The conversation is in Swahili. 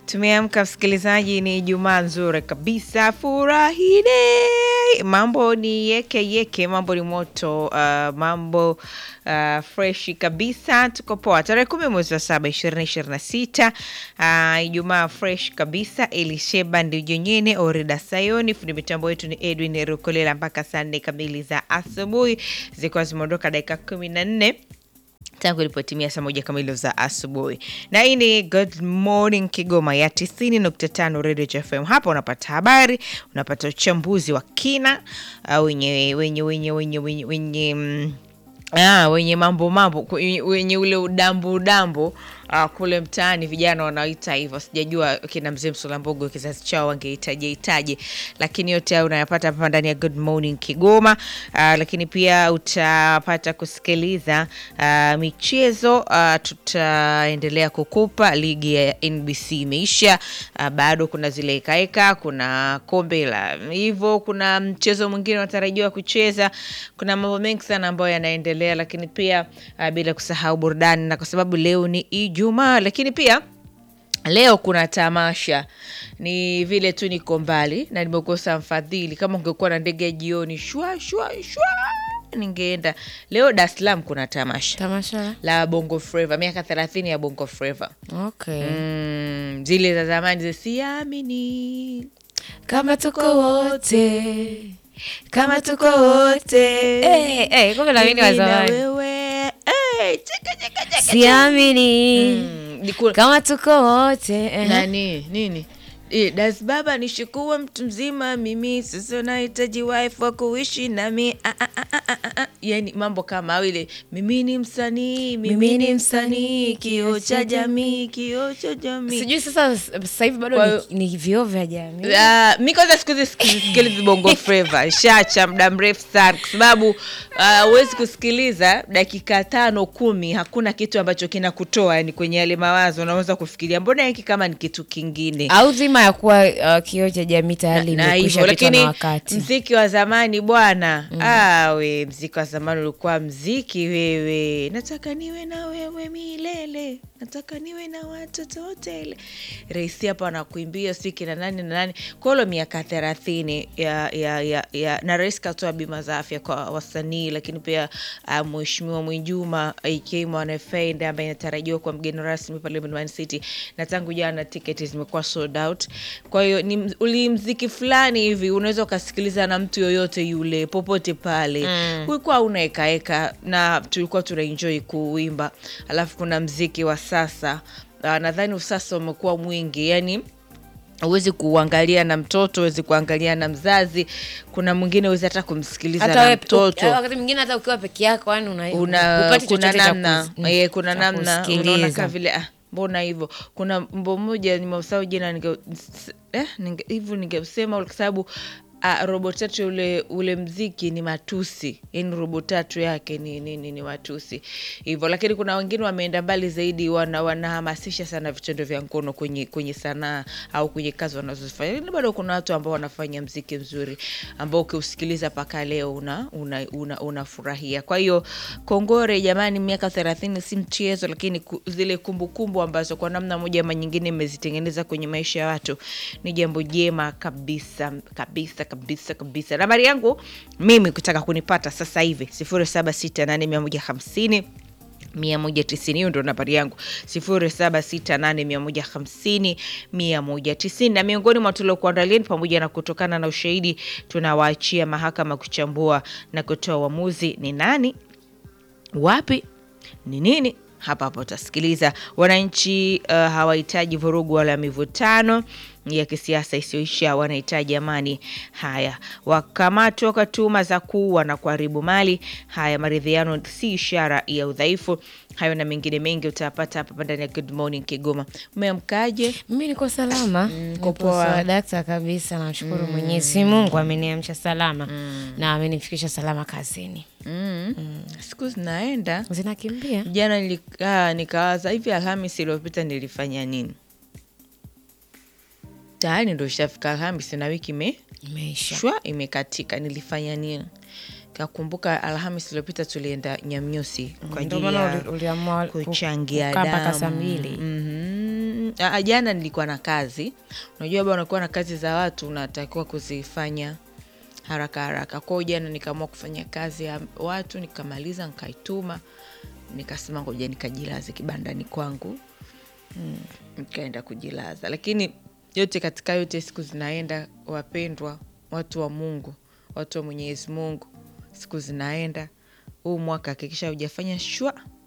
Tumeamka msikilizaji, ni Ijumaa nzuri kabisa, furahide. Mambo ni yeke yeke, mambo ni moto, uh, mambo uh, freshi kabisa. Tuko poa, tarehe kumi mwezi wa saba ishirini ishirini na sita. Uh, Ijumaa fresh kabisa. Elisheba Ndijenyene, Orida Sayoni, fundi mitambo yetu ni Edwin Rukolela mpaka saa nne kamili za asubuhi, zikiwa zimeondoka dakika kumi na nne tangu ilipotimia saa moja kamili za asubuhi. Na hii ni Good Morning Kigoma ya 90.5 Radio FM. Hapa unapata habari, unapata uchambuzi wa kina uh, wenye wenye wenye wenye wenye wenye mm, Ah, wenye mambo mambo wenye, wenye ule udambu udambu uh, kule mtaani vijana wanaoita hivyo. Sijajua kina mzee Msulambogo kizazi chao wangehitaji hitaji, lakini yote hayo unayapata hapa ndani ya Good Morning Kigoma. Uh, lakini pia utapata kusikiliza uh, michezo uh, tutaendelea kukupa ligi ya NBC imeisha. Uh, bado kuna zile ekaeka, kuna kombe la hivyo, kuna mchezo mwingine unatarajiwa kucheza, kuna mambo mengi sana ambayo yanaendelea, lakini pia uh, bila kusahau burudani, na kwa sababu leo ni Ijumaa, lakini pia leo kuna tamasha. Ni vile tu niko mbali na nimekosa mfadhili. Kama ungekuwa na ndege ya jioni shwa shwa shwa, ningeenda leo. Dar es Salaam kuna tamasha Tamasha. la Bongo Flava, miaka thelathini ya Bongo Flava. Okay. Mm, zile za zamani za siamini Kama tuko wote. Kama tuko wote. Eh, eh, kumbe na mimi ni wa Mimi na zamani. wewe Eh, cheka, cheka, cheka. Siamini. Mm, ni ku- Kama tuko wote. eh. nani nini Eh, das baba nishikuwa mtu mzima mimi sasa nahitaji wife wa kuishi nami ah, ah, ah, ah, ah, ah. yani mambo kama ile mimi ni msanii mimi ni msanii kioo cha jamii kioo cha jamii Sijui sasa sasa hivi bado Kwa ni, hiyo- ni vioo vya jamii. Ah, mi kwanza siku hizi sisikilizi bongo flava shacha muda mrefu sana kwa sababu ah, huwezi kusikiliza dakika tano kumi hakuna kitu ambacho kinakutoa yani kwenye yale mawazo unaweza kufikiria mbona hiki kama ni kitu kingine Au dhima ya kuwa uh, kioo cha jamii tayari na imekwisha hivyo pitwa na lakini wakati. mziki wa zamani bwana ah, we mziki wa zamani ulikuwa mziki wewe nataka niwe na wewe milele nataka niwe na watoto wote ile raisi hapa anakuimbia si kina nani na nani kolo miaka thelathini ya, ya, ya, ya, na rais katoa bima za afya kwa wasanii lakini pia uh, mheshimiwa mwinjuma ak mwanafend ambaye inatarajiwa kwa mgeni rasmi pale Mlimani city na tangu jana tiketi zimekuwa sold out kwa hiyo ni mz- uli mziki fulani hivi unaweza ukasikiliza na mtu yoyote yule popote pale mm. ulikuwa unaekaeka na tulikuwa tunaenjoy kuimba alafu kuna mziki wa sasa uh, nadhani usasa umekuwa mwingi yani huwezi kuangalia na mtoto huwezi kuangalia na mzazi kuna mwingine huwezi hata kumsikiliza Hata na wewe mtoto wakati mwingine hata ukiwa peke yako yani una, una hupati kuna chochote cha namna kus- mm, eh, kuna cha namna unaona kusikiliza. kama vile ah, mbona hivyo kuna mbo mmoja nimeusahau jina ninge s- eh, ninge- hivyo ningesema kwa sababu ah, robo tatu ule ule mziki ni matusi yani robo tatu yake ni, ni, ni, ni matusi hivyo lakini kuna wengine wameenda mbali zaidi wana, wanahamasisha sana vitendo vya ngono kwenye kwenye sanaa au kwenye kazi wanazozifanya lakini bado kuna watu ambao wanafanya mziki mzuri ambao ukiusikiliza mpaka leo una unafurahia una, unafurahia. kwa hiyo kongore jamani miaka thelathini si mchezo lakini ku, zile kumbukumbu ambazo kwa namna moja ama nyingine imezitengeneza kwenye maisha ya watu ni jambo jema kabisa kabisa kabisa kabisa nambari yangu mimi kutaka kunipata sasa hivi sifuri saba sita nane mia moja hamsini mia moja tisini hiyo ndo nambari yangu sifuri saba sita nane mia moja hamsini mia moja tisini na miongoni mwa tuliokuandalia ni pamoja na kutokana na ushahidi tunawaachia mahakama kuchambua na kutoa uamuzi ni nani wapi ni nini hapa hapa utasikiliza wananchi uh, hawahitaji vurugu wala mivutano ya kisiasa isiyoisha wanahitaji amani haya wakamatwa kwa tuhuma za kuua na kuharibu mali haya maridhiano si ishara ya udhaifu hayo na mengine mengi utayapata hapa ndani ya good morning kigoma umeamkaje mimi niko salama uko nipo poa. sawa dakta kabisa namshukuru mwenyezi mungu ameniamsha salama na amenifikisha salama kazini mm. siku zinaenda zinakimbia jana nilikaa nikawaza hivi alhamis iliyopita nilifanya nini tayari ndo ishafika alhamis na wiki ime imeisha shwa imekatika nilifanya nini kakumbuka alhamis iliyopita tulienda nyamnyusi kwa Ndio ajili maana ya uli- uliamua ku- kuchangia kukaa mpaka damu saa mbili. Mhm. Ah, jana nilikuwa na kazi. Unajua bwana, unakuwa na kazi za watu unatakiwa kuzifanya haraka haraka. Kwa hiyo jana nikaamua kufanya kazi ya watu, nikamaliza, nikaituma, nikasema ngoja nikajilaze kibandani kwangu. Mm, nikaenda kujilaza, lakini yote katika yote, siku zinaenda, wapendwa, watu wa Mungu, watu wa Mwenyezi Mungu, siku zinaenda. Huu mwaka hakikisha hujafanya shwa